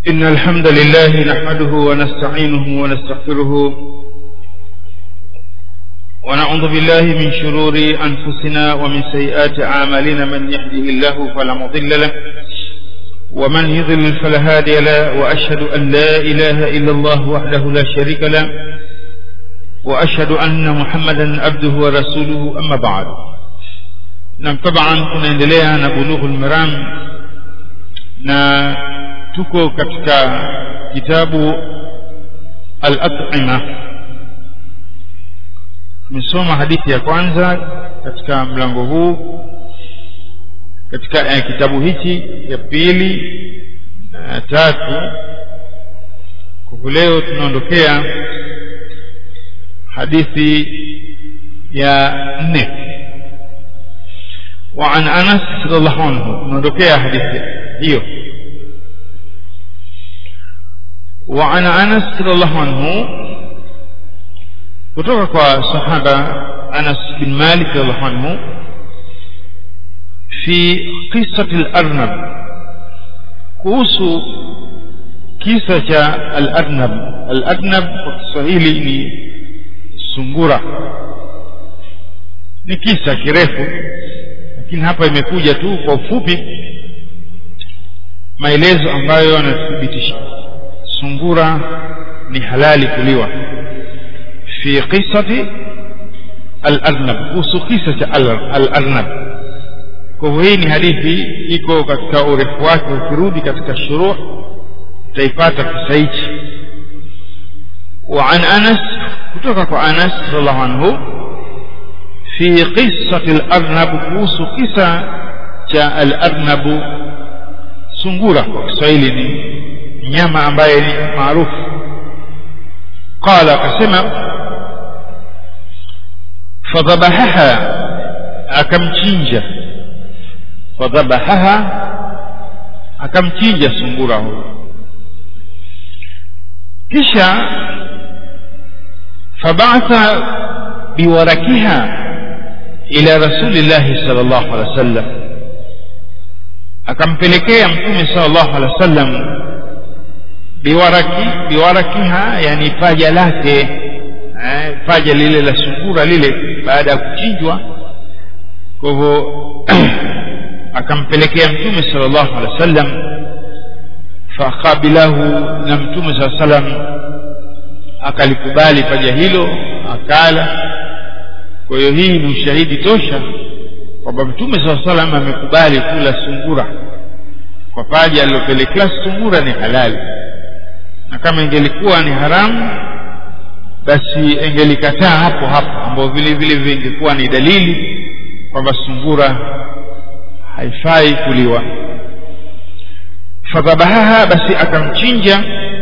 إن الحمد لله نحمده ونستعينه ونستغفره ونعوذ بالله من شرور أنفسنا ومن سيئات أعمالنا من يهده الله فلا مضل له ومن يضلل فلا هادي له وأشهد أن لا إله إلا الله وحده لا شريك له وأشهد أن محمدا عبده ورسوله أما بعد نعم طبعا tunaendelea na bulughul maram na tuko katika kitabu al-at'ima tumesoma hadithi ya kwanza katika mlango huu katika eh, kitabu hichi ya pili na tatu kwa leo tunaondokea hadithi ya nne وعن أنس رضي الله عنه tunaondokea hadithi hiyo وعن أنس رضي الله عنه kutoka kwa sahaba Anas bin Malik radhiallahu anhu fi qissati al-Arnab kuhusu kisa cha al-Arnab al-Arnab kwa Kiswahili ni sungura ni kisa kirefu lakini hapa imekuja tu kwa ufupi maelezo ambayo yanathibitisha sungura ni halali kuliwa في قصة الأرنب kuhusu kisa cha al-arnab kwa hivyo hii ni hadithi iko katika urefu wake ukirudi katika shuruh utaipata kisa hichi وعن أنس kutoka kwa Anas radhiallahu anhu في قصة الأرنب kuhusu kisa cha al-arnab sungura kwa Kiswahili ni nyama ambaye ni maarufu قال akasema fadhabahaha akamchinja fadhabahaha akamchinja sungura huyo kisha fabatha biwarakiha ila rasulillahi sallallahu alaihi wasallam akampelekea mtume sallallahu alaihi wasallam biwaraki biwarakiha yani paja lake eh, paja lile la sungura lile baada ya kuchinjwa kwa hivyo akampelekea mtume sallallahu alaihi wasallam faqabilahu na mtume sallallahu alaihi wasallam akalikubali paja hilo akala kwa hiyo hii ni ushahidi tosha kwamba mtume sallallahu alaihi wasallam amekubali kula sungura kwa paja alilopelekea sungura ni halali na kama ingelikuwa ni haramu basi engelikataa hapo hapo ambao vile vile vingekuwa ni dalili kwamba sungura haifai kuliwa fadhabahaha basi akamchinja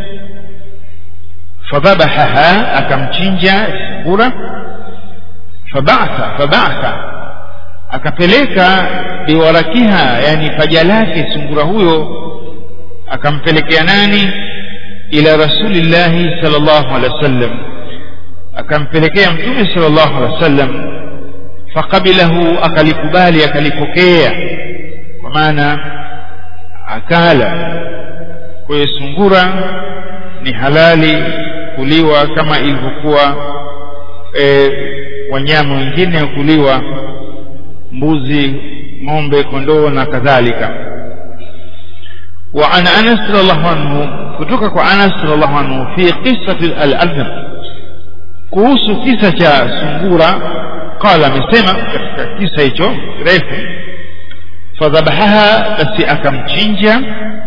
fadhabahaha akamchinja sungura fabatha fabatha akapeleka biwarakiha yani paja lake sungura huyo akampelekea nani ila rasulillahi sallallahu alaihi wasallam akampelekea mtume sallallahu alaihi wasallam faqabilahu akalikubali akalipokea kwa maana akala kwa hiyo sungura ni halali kuliwa kama ilivyokuwa e, wanyama wengine kuliwa mbuzi ng'ombe kondoo na kadhalika وعن أنس رضي الله عنه kutoka kwa Anas radhiallahu anhu fi qissati al-arnab kuhusu kisa cha sungura qala amesema katika kisa hicho refu fadhabahaha basi akamchinja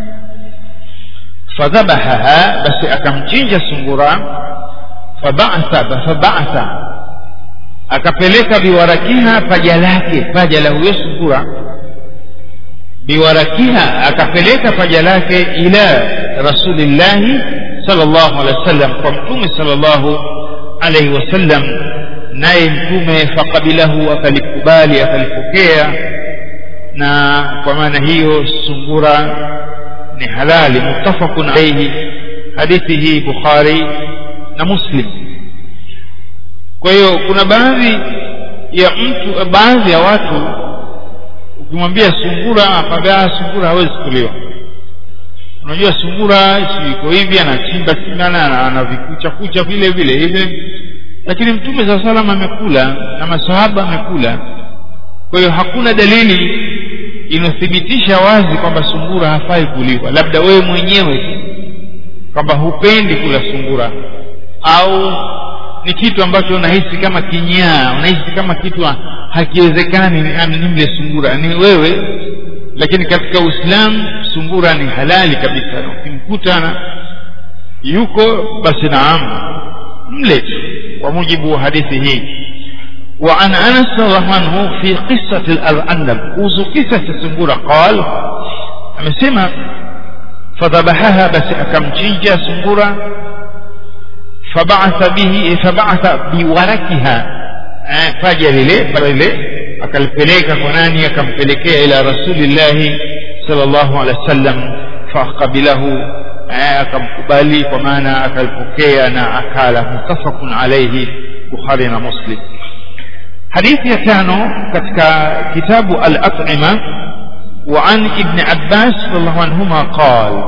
fadhabahaha basi akamchinja sungura faba'atha faba'atha akapeleka biwarakiha paja lake paja la huyo sungura biwarakiha akapeleka paja lake ila rasulillahi sallallahu alaihi wasallam kwa mtume sallallahu alaihi wasallam naye mtume faqabilahu akalikubali akalipokea na kwa maana hiyo sungura ni halali muttafaqun alayhi hadithi hii bukhari na muslim kwa hiyo kuna baadhi ya mtu baadhi ya watu ukimwambia sungura akwambia sungura hawezi kuliwa unajua sungura si iko hivi anachimba chimbana ana vikucha kucha vile vile hivi lakini mtume saa salam amekula na masahaba amekula kwa hiyo hakuna dalili inayothibitisha wazi kwamba sungura hafai kuliwa labda wewe mwenyewe tu kwamba hupendi kula sungura au ni kitu ambacho unahisi kama kinyaa unahisi kama kitu hakiwezekani nimle sungura ni wewe lakini katika uislamu sungura ni halali kabisa ukimkuta yuko basi naam mle kwa mujibu wa hadithi hii وعن انس رضي الله عنه في قصه الارنب kuhusu kisa cha sungura قال amesema fadhabahaha basi akamchinja sungura fabatha bihi fabatha biwarakiha faja lile pale lile akalipeleka kwa nani akampelekea ila rasulillahi sallallahu alaihi wasallam faqabilahu akamkubali kwa maana akalipokea na akala mutafaqun alayhi bukhari na muslim hadithi ya tano katika kitabu al-at'ima وعن ابن عباس رضي الله عنهما قال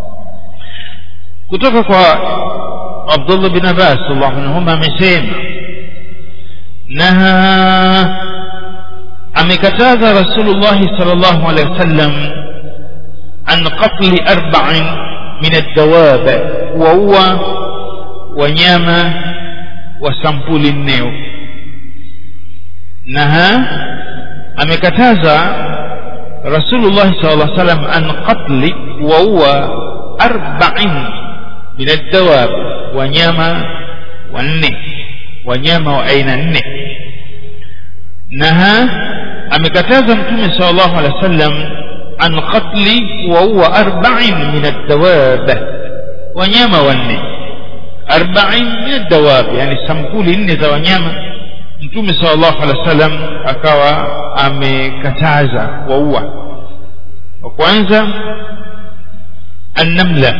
kutoka kwa Abdullah bin Abbas radhiallahu anhuma amesema naha amekataza Rasulullah sallallahu alaihi wasallam an qatli arba'in min ad-dawab wa huwa wanyama wa sampuli nneo naha amekataza Rasulullah sallallahu alaihi wasallam an qatli wa huwa arba'in min ad-dawab wanyama wanne wanyama wa aina nne naha amekataza mtume sallallahu alaihi wasallam an qatli wa huwa arba'in min ad-dawab wanyama wanne arba'in min ad-dawab yani sampuli nne za wanyama mtume sallallahu alaihi wasallam akawa amekataza waua wa kwanza annamla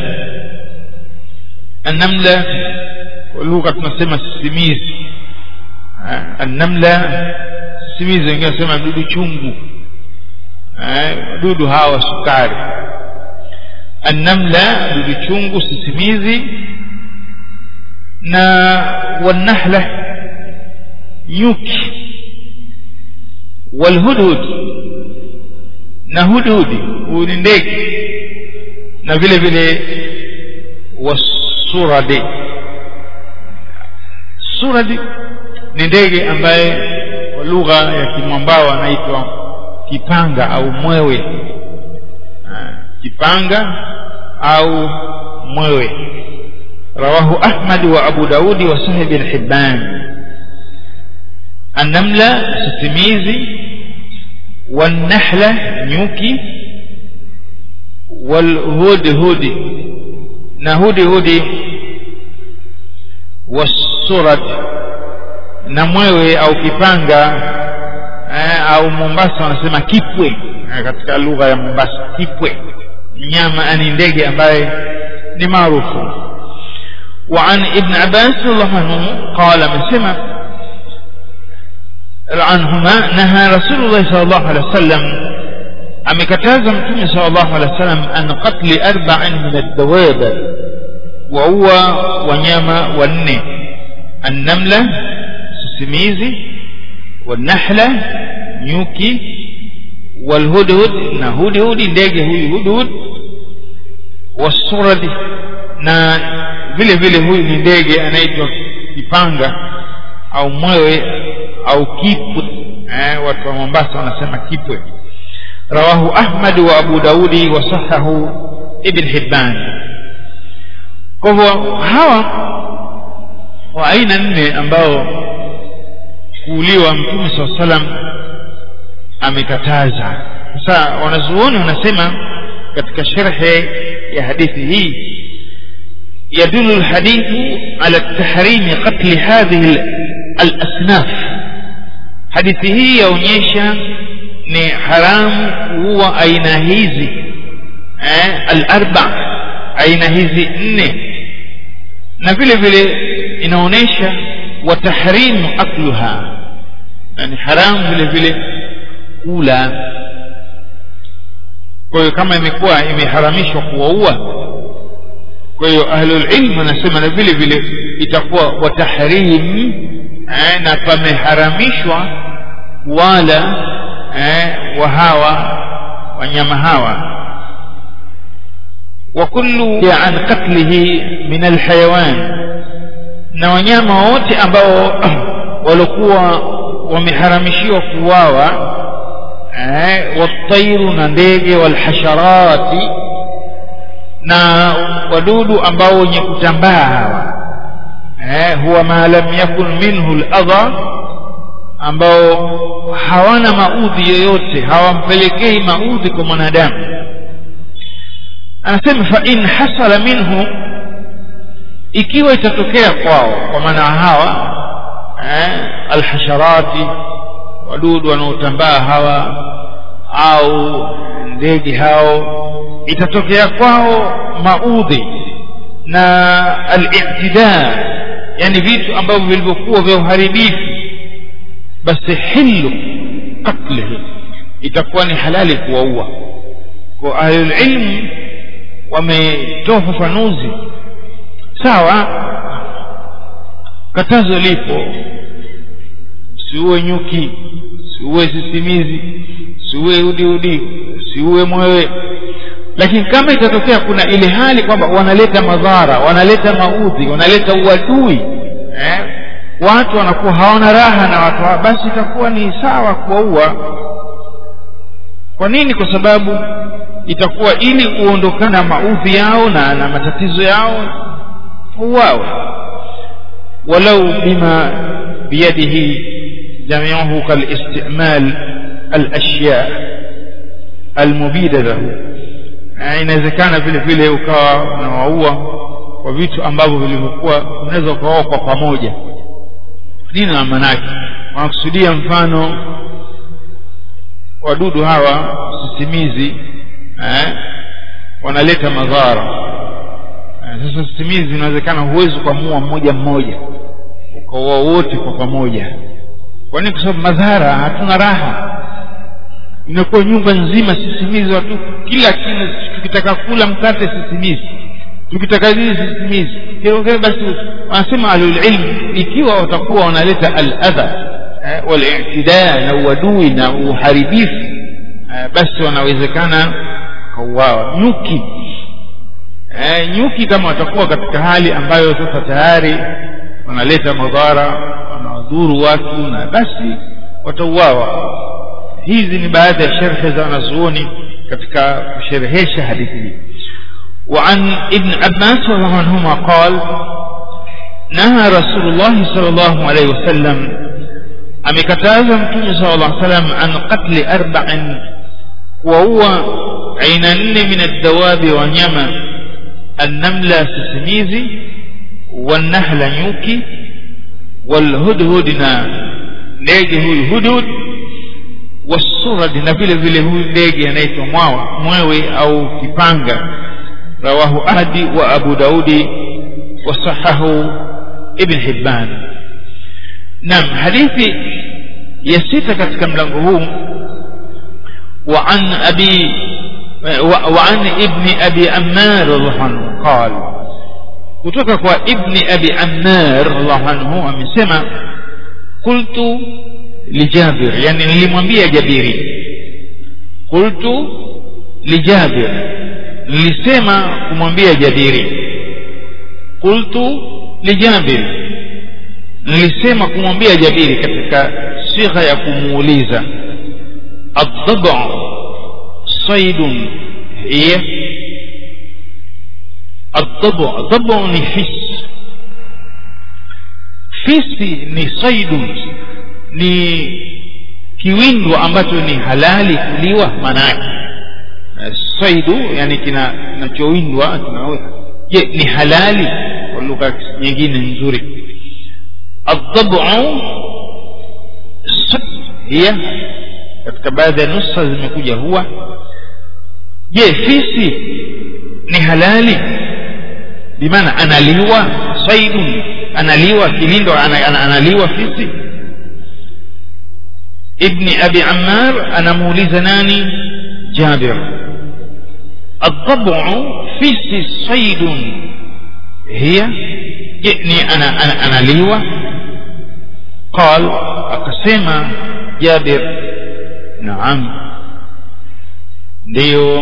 annamla kwa lugha tunasema sisimizi annamla sisimizi wengine wanasema dudu chungu dudu hawa sukari annamla dudu chungu sisimizi na wanahla nyuki walhudhud na hudhudi huu ni ndege na vile vile wasuradi suradi ni ndege ambaye kwa lugha ya kimwambao anaitwa kipanga au mwewe kipanga au mwewe rawahu ahmad wa abu daudi wa sahih bin hibban النملة ستميزي والنحلة نيوكي والهدهد نهدي هدي والسرد namwewe au kipanga eh, au mombasa wanasema kipwe eh, katika lugha ya mombasa kipwe mnyama ni ndege ambaye ni maarufu وعن ابن عباس رضي الله عنه قال مسمى عنهما نهى رسول الله صلى الله عليه وسلم amekataza mtume sallallahu alaihi wasallam an qatli arba'in min ad-dawab wa huwa wanyama wanne an-namla sisimizi والنحلة nyuki والهدهد na hudhudi ndege huyu hudhud wasuradi na vile vile huyu ni ndege anaitwa kipanga au mwewe au kipwe eh, watu wa Mombasa wanasema kipwe rawahu Ahmad wa Abu Daudi wa sahahu Ibn Hibban kwa hivyo hawa wa aina nne ambao kuuliwa mtume saa salam amekataza sasa wanazuoni wanasema katika sharhe ya hadithi hii يدل الحديث على التحريم قتل هذه الأصناف hadithi hii yaonyesha ni haramu kuua aina hizi eh, al-arba aina hizi nne na vile vile inaonyesha wa tahrimu akluha na ni haramu vile vile kula kwa hiyo kama imekuwa imeharamishwa kuwaua kwa hiyo ahlulilm wanasema na vile vile itakuwa watahrim eh, na pameharamishwa wala eh, wa hawa wanyama hawa وكل عن قتله من الحيوان na wanyama wote ambao walikuwa wameharamishiwa kuwawa eh, watairu na ndege walhasharati na wadudu ambao wenye kutambaa hawa eh, huwa ma lam yakun minhu ladha ambao hawana maudhi yoyote hawampelekei maudhi kwa mwanadamu anasema fa in hasala minhu ikiwa itatokea kwao kwa maana hawa eh, alhasharati wadudu wanaotambaa hawa au ndege hao itatokea kwao maudhi na al-i'tida yani vitu ambavyo vilivyokuwa vya uharibifu basi hilu qatlihi itakuwa ni halali kuwaua kwa ahlulilmu wametoa ufafanuzi sawa katazo lipo siuwe nyuki siuwe sisimizi siuwe udiudi siuwe mwewe lakini kama itatokea kuna ile hali kwamba wanaleta madhara wanaleta maudhi wanaleta uadui eh? watu wanakuwa hawana raha na watu hao basi itakuwa ni sawa kuwaua kwa nini kwa sababu itakuwa ili uondokana maudhi yao na, na matatizo yao uwawe walau bima biyadihi jamiuhu kalistimal alashya almubida lahu inawezekana vile vile ukawa unawaua kwa vitu ambavyo vilivyokuwa unaweza ukawaua kwa pamoja nini na maanake wanakusudia mfano wadudu hawa sisimizi eh, wanaleta madhara eh, sasa sisimizi inawezekana huwezi ukamua mmoja mmoja ukaua wote kwa pamoja kwa nini kwa sababu madhara hatuna raha inakuwa nyumba nzima sisimizi watu kila kila tukitaka kula mkate sisimizi tukitaka nini sisimizi basi wanasema ahlulilm ikiwa watakuwa wanaleta aladha eh, walitida na uadui na uharibifu eh, basi wanawezekana kauawa nyuki eh, nyuki kama watakuwa katika hali ambayo sasa tayari wanaleta madhara wanawadhuru watu na basi watauawa hizi ni baadhi ya sherhe za wanazuoni katika kusherehesha hadithi hii وعن ابن عباس رضي الله عنهما قال نهى رسول الله صلى الله عليه وسلم amekataza mtume sala llah salam an qatli arba'in kuwaua aina nne min addawabi wanyama annamla sisimizi wannahla nyuki walhudhud na ndege huyu hudhud wasurad na vile vile huyu ndege anaitwa mwawa mwewe au kipanga rawahu ahdi wa abu daudi wasahahu ibn hibban naam hadithi ya sita katika mlango huu وعن أبي وعن ابن أبي عمار الله عنه قال kutoka kwa ibni abi ammar radhiallahu anhu amesema qultu lijabir yani nilimwambia jabiri qultu lijabir nilisema kumwambia jabiri qultu lijabir nilisema kumwambia jabiri katika sigha ya kumuuliza الضبع صيد هي الضبع ضبع ni fisi fisi ni saidun ni kiwindo ambacho ni halali kuliwa maanake saidu yani kinachowindwa je ni halali kwa lugha nyingine nzuri الضبع hiya katika baadhi ya nusa zimekuja huwa je fisi ni halali bimaana analiwa saidun analiwa kilindo analiwa fisi ibni abi ammar anamuuliza nani jabir الضبع فيس صيد هي جئني أنا أنا أنا ليوة قال أقسم جابر نعم ndio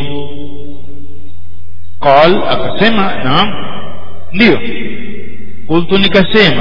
قال akasema naam ndio qultu nikasema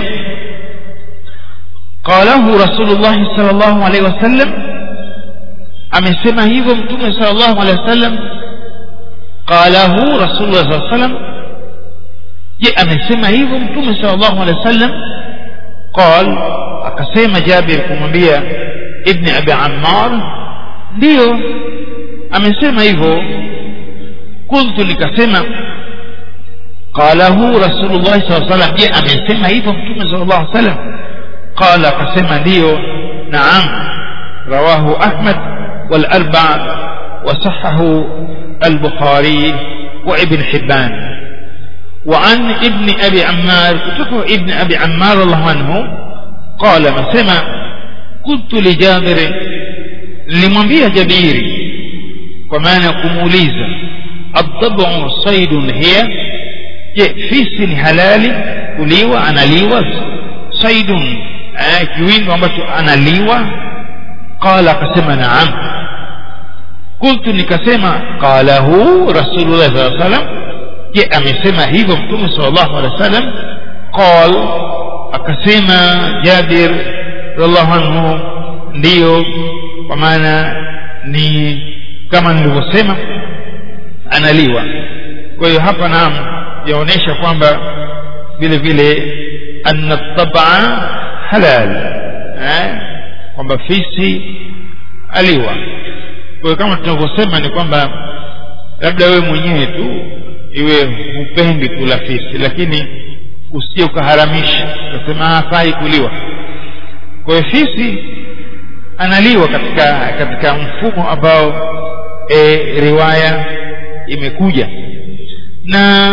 qalahu rasulullah sallallahu alaihi wasallam amesema hivyo mtume sallallahu alaihi wasallam qalahu rasulullah sallallahu alaihi wasallam je amesema hivyo mtume sallallahu alaihi wasallam qal akasema jabir kumwambia ibni abi ammar ndio amesema hivyo qultu nikasema qalahu rasulullah sallallahu alaihi wasallam je amesema hivyo mtume sallallahu alaihi wasallam qala akasema ndio naam rawahu ahmad wal arba'a وصححه البخاري وابن حبان وعن ابن أبي عمار كتبه ابن أبي عمار الله عنه قال ما سمع قلت لجابر لمنبيه جبيري ومعنى كموليزا الضبع صيد هي fisi ni halali kuliwa analiwa saidun kiwindu ambacho analiwa qala akasema naam qultu nikasema qalahu rasulullah saa salam je amesema hivyo mtume sallallahu alaihi wasallam qal akasema jabir radhiallahu anhu ndiyo kwa maana ni kama nilivyosema analiwa kwa hiyo hapa naam yaonyesha kwamba vile vile anna tabaa halal eh? kwamba fisi aliwa kwa hiyo kama tunavyosema ni kwamba labda wewe mwenyewe tu iwe hupendi kula fisi lakini usije ukaharamisha ukasema hafai kuliwa kwa hiyo fisi analiwa katika katika mfumo ambao e, riwaya imekuja na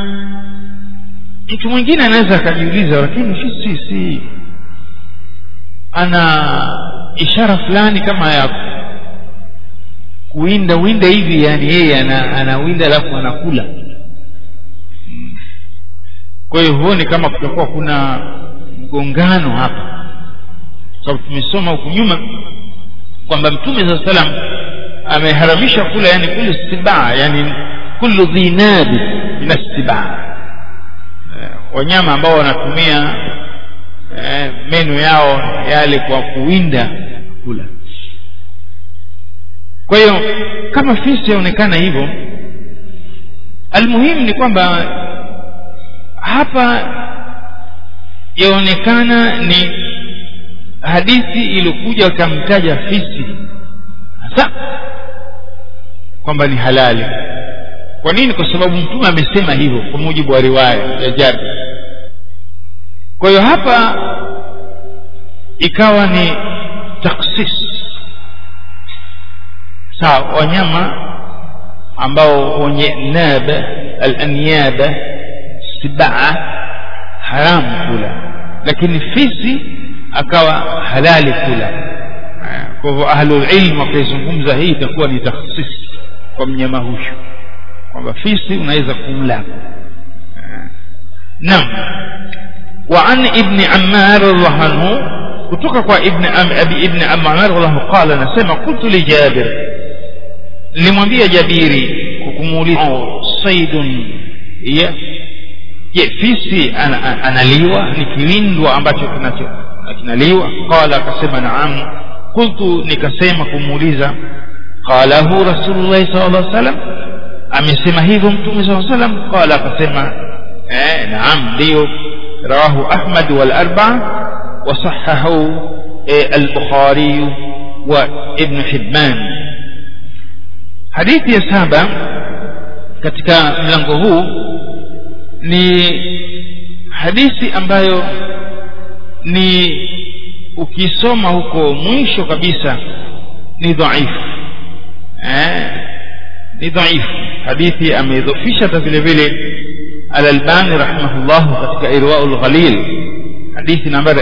mtu mwingine anaweza akajiuliza lakini fisi si ana ishara fulani kama ya kuwinda winda hivi yani yeye ana, anawinda alafu anakula kwa hiyo huoni kama kutakuwa kuna mgongano hapa sababu tumesoma huku nyuma kwamba mtume saa salam ameharamisha kula yani kulu sibaa yani kullu dhinabi min assibaa wanyama ambao wanatumia eh, meno yao yale kwa kuwinda kula kwa hiyo kama fisi yaonekana hivyo almuhimu ni kwamba hapa yaonekana ni hadithi iliyokuja wakamtaja fisi hasa kwamba ni halali kwa nini kwa sababu mtume amesema hivyo kwa mujibu wa riwaya ya jabir kwa hiyo hapa ikawa ni taksis sawa wanyama ambao wenye naba alanyaba sibaa haramu kula lakini fisi akawa halali kula kwa hivyo ahlulilm wakaizungumza hii itakuwa ni takhsis kwa mnyama huyu kwamba fisi unaweza kumla naam وعن ابن عمار الله عنه kutoka kwa ibn abi ibn ammar wallahu qala nasema qultu li jabir limwambia jabiri kukumuuliza saidun ya je fisi analiwa ni kiwindwa ambacho kinacho kinaliwa qala akasema naam qultu nikasema kumuuliza qalahu rasulullah sallallahu alaihi wasallam amesema hivyo mtume sallallahu alaihi wasallam qala akasema eh naam ndio رواه أحمد والأربعة وصححه البخاري وابن حبان حديث يا سابع katika mlango huu ni hadithi ambayo ni ukisoma huko mwisho kabisa ni dhaifu eh, ni dhaifu hadithi ameidhofisha hata vile vile Al-Albani rahimahullah katika Irwaul Ghalil hadithi nambari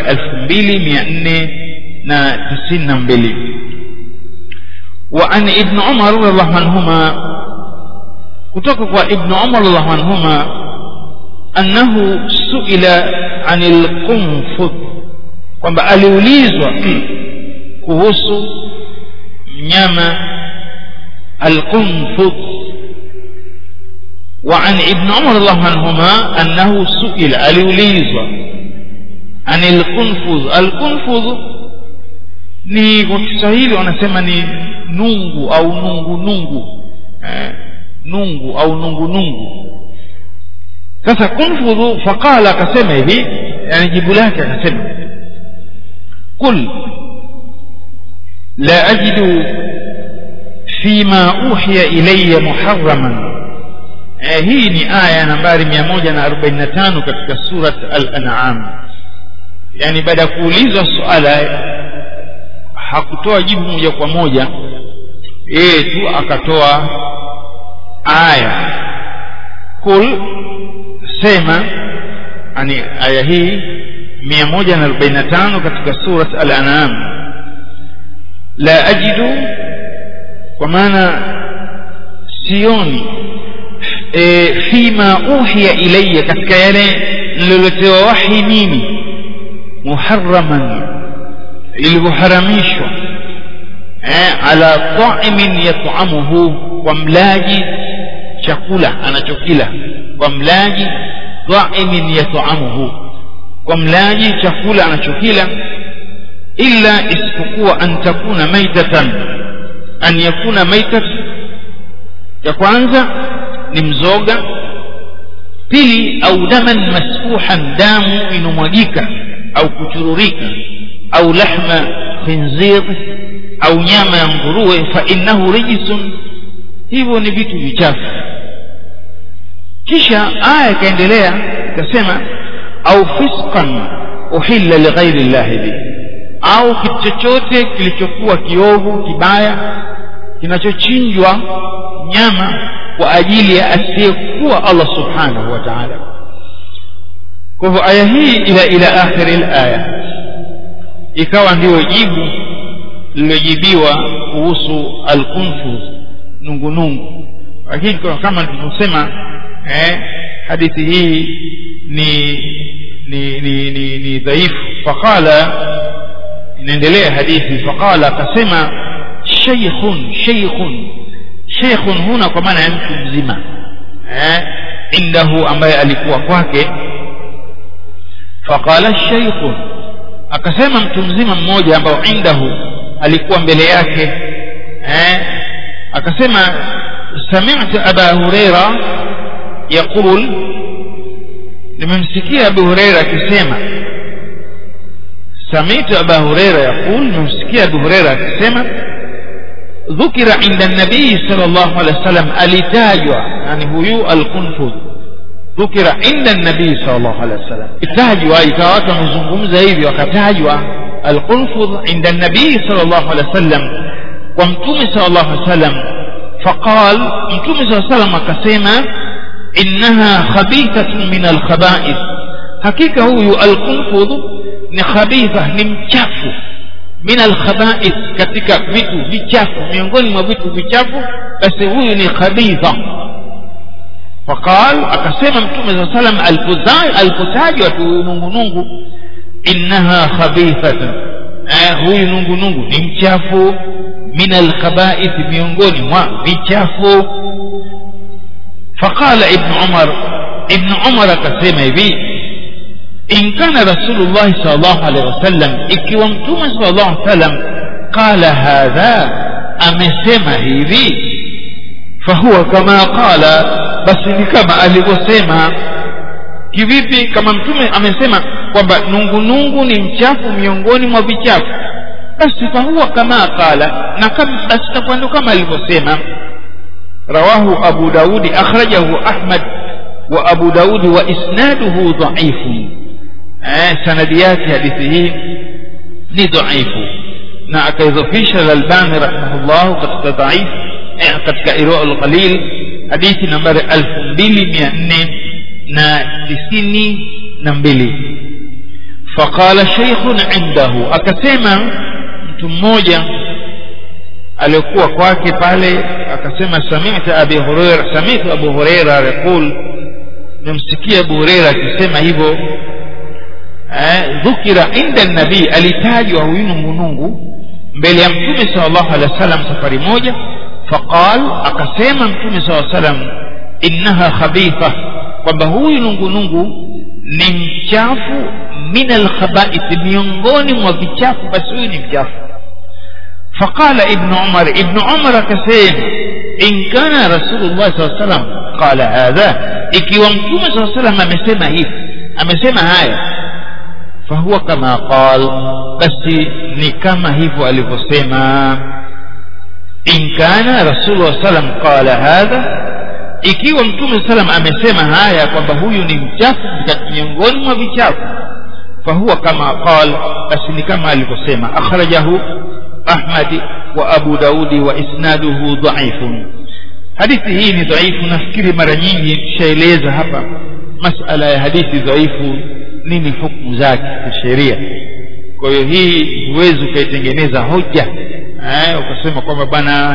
2492 وعن ابن عمر رضي الله عنهما kutoka kwa ibnu umar radhiallahu anhuma annahu suila anil qunfud kwamba aliulizwa kuhusu mnyama alqunfud وعن ابن عمر الله عنهما أنه سئل aliulizwa عن القنفذ القنفذ ni kwa Kiswahili wanasema ni nungu au nungu nungu eh, nungu au nungu nungu sasa kunfudhu faqala akasema hivi yani jibu lake akasema qul la ajidu fima uhiya ilayya muharraman eh, hii ni aya nambari 145 katika surat al-an'am yani baada ya kuulizwa suala hakutoa jibu moja kwa moja yeye tu akatoa aya kul sema yani aya hii 145 katika surat al-an'am la ajidu kwa maana sioni e, fima uhiya ilayya katika yale nililotewa wahi mimi muharraman ilivyoharamishwa eh, ala ta'imin yat'amuhu kwa mlaji chakula anachokila kwa mlaji ta'imin yat'amuhu kwa mlaji chakula anachokila illa isipokuwa an takuna maitatan an yakuna maitat ya kwanza ni mzoga pili au daman masfuhan damu inomwagika au kuchururika au lahma khinzir au nyama ya nguruwe fa innahu rijisun hivyo ni vitu vichafu kisha aya ikaendelea ikasema au fisqan uhilla lighairi llahi bihi au kitu chochote kilichokuwa kiovu kibaya kinachochinjwa nyama kwa ajili ya asiyekuwa Allah subhanahu wa ta'ala kwa hivyo aya hii ila ila akhiri alaya ikawa ndio jibu lililojibiwa kuhusu alkunfuz nungunungu lakini kama tulivyosema eh, hadithi hii ni ni ni ni, ni dhaifu faqala inaendelea hadithi faqala akasema shaykhun shaykhun shaykhun huna kwa maana ya mtu mzima eh indahu ambaye alikuwa kwake faqala shaykhun akasema mtu mzima mmoja ambao indahu alikuwa mbele yake eh akasema sami'tu aba huraira yaqul nimemsikia abu huraira akisema سمعت أبا هريرة يقول نمسكي أبو هريرة كسيما ذكر عند النبي صلى الله عليه وسلم التاجوا يعني هو القنفذ ذكر عند النبي صلى الله عليه وسلم التاجوا إكاوات مزنقم زيبي وكتاجوا القنفذ عند النبي صلى الله عليه وسلم ومتوم صلى الله عليه وسلم فقال متوم صلى الله عليه وسلم كسيما إنها خبيثة من الخبائث حقيقة هو القنفذ ni khabitha ni mchafu min alkhaba'ith katika vitu vichafu miongoni mwa vitu vichafu basi huyu ni khabitha faqal akasema mtume saa salam alipotajwa tu nungunungu innaha khabithatun eh, huyu nungunungu ni mchafu min alkhaba'ith miongoni mwa vichafu faqala ibnu umar ibnu umar akasema hivi in kana rasulullah sallallahu alaihi wasallam ikiwa mtume sallallahu alaihi wasallam qala hadha amesema hivi fahuwa kama qala basi ni kama alivyosema kivipi kama mtume amesema kwamba nungunungu ni mchafu miongoni mwa vichafu basi fahuwa kama qala na kama basi itakuwa ndio kama alivyosema rawahu abu daudi akhrajahu ahmad wa abu daudi wa isnaduhu dhaifun eh, sanadi yake hadithi hii ni dhaifu na akaidhofisha lalbani rahimahullah katika dhaif eh, katika irwa lqalil hadithi nambari elfu mbili mia nne na tisini na mbili faqala sheikhun indahu akasema mtu mmoja aliyekuwa kwake pale akasema sami'ta abi hurairah sami'tu abu hurairah yaqul nimsikia abu hurairah akisema hivyo eh, dhukira inda nabii alitajwa huyu nungunungu mbele ya mtume sallallahu alaihi wasallam safari moja faqal akasema mtume sallallahu alaihi wasallam innaha khabitha kwamba huyu nungunungu ni mchafu min alkhaba'ith miongoni mwa vichafu basi huyu ni mchafu faqala ibnu umar ibnu umar akasema in kana rasulullah saa salam qala hadha ikiwa mtume saa salam amesema hivi amesema haya fahuwa kama qal basi ni kama hivyo alivyosema in kana rasulullah salam qala hadha ikiwa mtume salam amesema haya kwamba huyu ni mchafu miongoni mwa vichafu fahuwa kama qal basi ni kama alivyosema akhrajahu ahmadi wa abu daudi wa isnaduhu dhaifun hadithi hii ni dhaifu nafikiri mara nyingi tushaeleza hapa masala ya hadithi dhaifu nini hukumu zake kisheria kwa hiyo hii huwezi ukaitengeneza hoja eh, ukasema kwamba bwana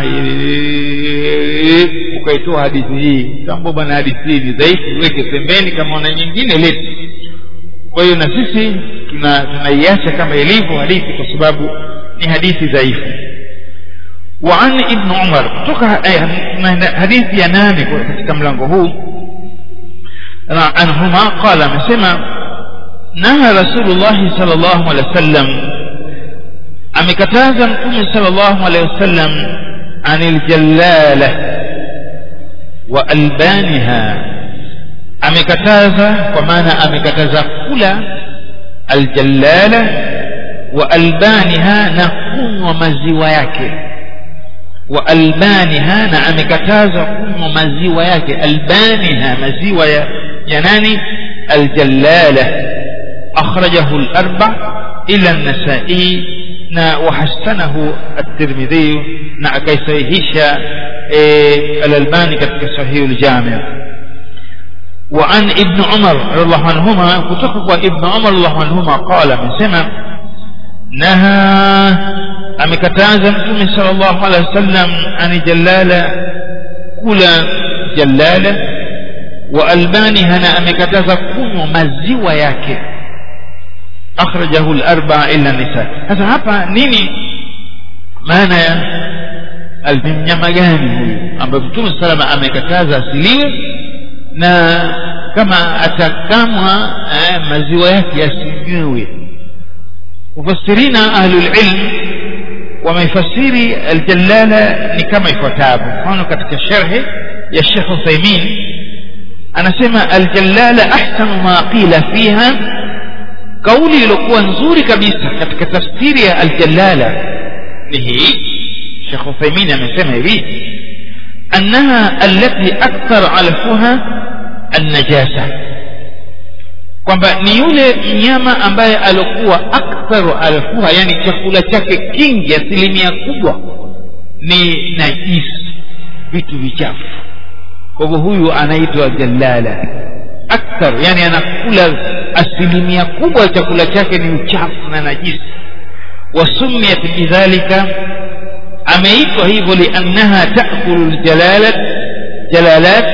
ukaitoa hadithi hii tambo bwana hadithi hii ni dhaifu weke pembeni kama una nyingine leti kwa hiyo na sisi tunaiacha tuna kama ilivyo hadithi kwa sababu ni hadithi dhaifu وعن ابن عمر kutoka hadithi ya nane katika mlango huu anhuma qala amesema naha rasulullahi sal llahu alehi wasallam amekataza mtume sal llahu alehi wasallam ani ljallala wa albaniha amekataza kwa maana amekataza kula aljallala wa albaniha na kunywa maziwa yake wa albaniha na amekataza kunywa maziwa yake albaniha maziwa ya, ya nani aljallala akhrajahu al-arba ila an-nasa'i na wahasanahu at-tirmidhi na akaisahihisha al-albani katika sahih al-jami' وعن ابن عمر رضي الله عنهما كتب ابن عمر رضي الله عنهما قال من سمع نهى amekataza mtume sallallahu alaihi wasallam ani jalala kula jalala wa albaniha na amekataza kunywa maziwa yake akhrajahu al-arba'a illa nisa sasa hapa nini maana ya almnyama gani huyu ambaye mtume salama amekataza asiliwe na kama atakamwa eh, maziwa yake yasinywewe mufassirina ahlul ilm wamefasiri aljalala ni kama ifuatavyo mfano katika sharhi ya Sheikh Uthaymeen anasema aljalala ahsanu ma qila fiha kauli iliyokuwa nzuri kabisa katika tafsiri ya aljalala ni hii Sheikh Uthaymeen amesema hivi annaha allati akthar alfuha annajasa kwamba ni yule mnyama ambaye alikuwa aktharu alfuha yani chakula chake kingi asilimia kubwa ni najisi vitu vichafu kwa hivyo huyu anaitwa jalala akthar yani anakula asilimia kubwa ya chakula chake ni uchafu na najisi wasumiyat bidhalika ameitwa hivyo liannaha taakulu ljalalat jalalat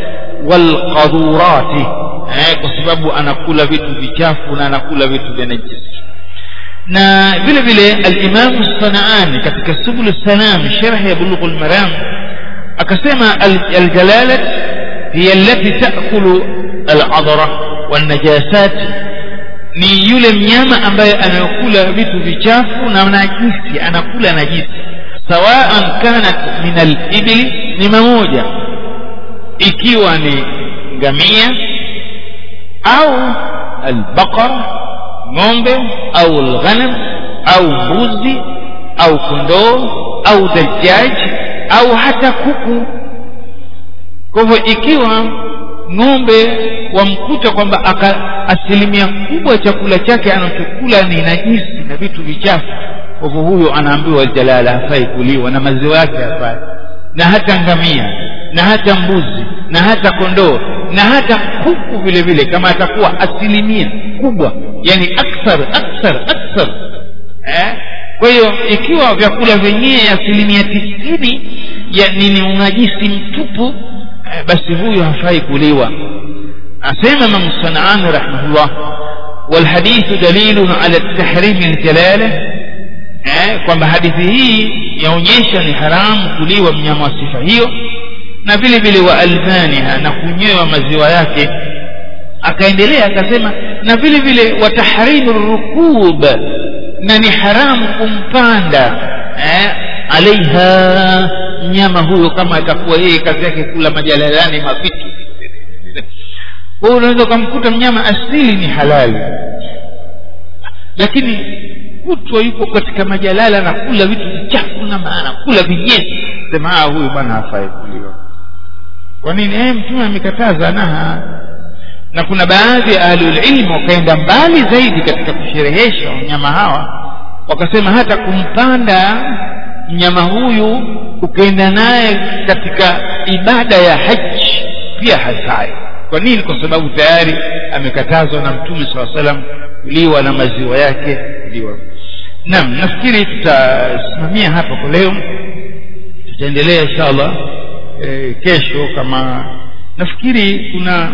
walqadurati eh, kwa sababu anakula vitu vichafu na anakula vitu vya najisi na vile vile al-Imam Sanaani katika Subul Salam sharh ya Bulugh al-Maram akasema al-jalalat hiya allati ta'kulu al-adra wan-najasat ni yule mnyama ambaye anakula vitu vichafu na najisi anakula najisi sawaan kanat min al-ibli ni mamoja ikiwa ni ngamia au albaqara ng'ombe au alghanam au mbuzi au kondoo au dajjaj au hata kuku kwa hivyo ikiwa ng'ombe wamkuta kwamba asilimia kubwa ya chakula chake anachokula ni najisi na vitu vichafu kwa hivyo huyo anaambiwa jalala hafai kuliwa na maziwa yake hafai na hata ngamia na hata mbuzi na hata kondoo na hata kuku vile vile kama atakuwa asilimia kubwa yani akthar akthar akthar eh? kwa hiyo ikiwa vyakula vyenyewe asilimia tisini yani ni unajisi mtupu eh, basi huyu hafai kuliwa asema Imam Sanani rahimahullah والحديث دليل على التحريم الجلاله eh, kwamba hadithi hii yaonyesha ni haramu kuliwa mnyama wa sifa hiyo na vile vile wa albaniha na kunywewa maziwa yake akaendelea akasema na vile vile wa tahrimu rukub na ni haramu kumpanda eh, alaiha mnyama huyo kama atakuwa yeye kazi yake kula majalalani mavitu kwa hiyo unaweza ukamkuta mnyama asili ni halali lakini kutwa yuko katika majalala na kula vitu vichafu na maana kula vinyesi sema ah huyu bwana hafai kuliwa kwa nini eh mtume amekataza naha na kuna baadhi ya ahlulilmu wakaenda mbali zaidi katika kusherehesha wanyama hawa wakasema hata kumpanda mnyama huyu ukaenda naye katika ibada ya haji pia hasai kwa nini kwa sababu tayari amekatazwa na mtume saa salam kuliwa na maziwa yake kuliwa naam nafikiri tutasimamia hapa kwa leo tutaendelea insha allah e, kesho kama nafikiri kuna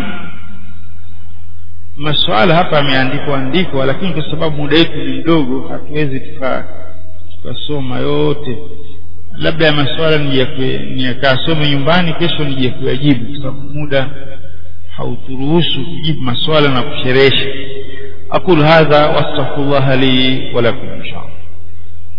masuala hapa yameandikwa andikwa lakini kwa sababu muda wetu ni mdogo hatuwezi tukasoma yote labda ya masuala niyakasome nyumbani kesho nije kuyajibu kwa sababu muda hauturuhusu kujibu maswala na kusherehesha aqul hadha wastaghfirullah li wa lakum inshallah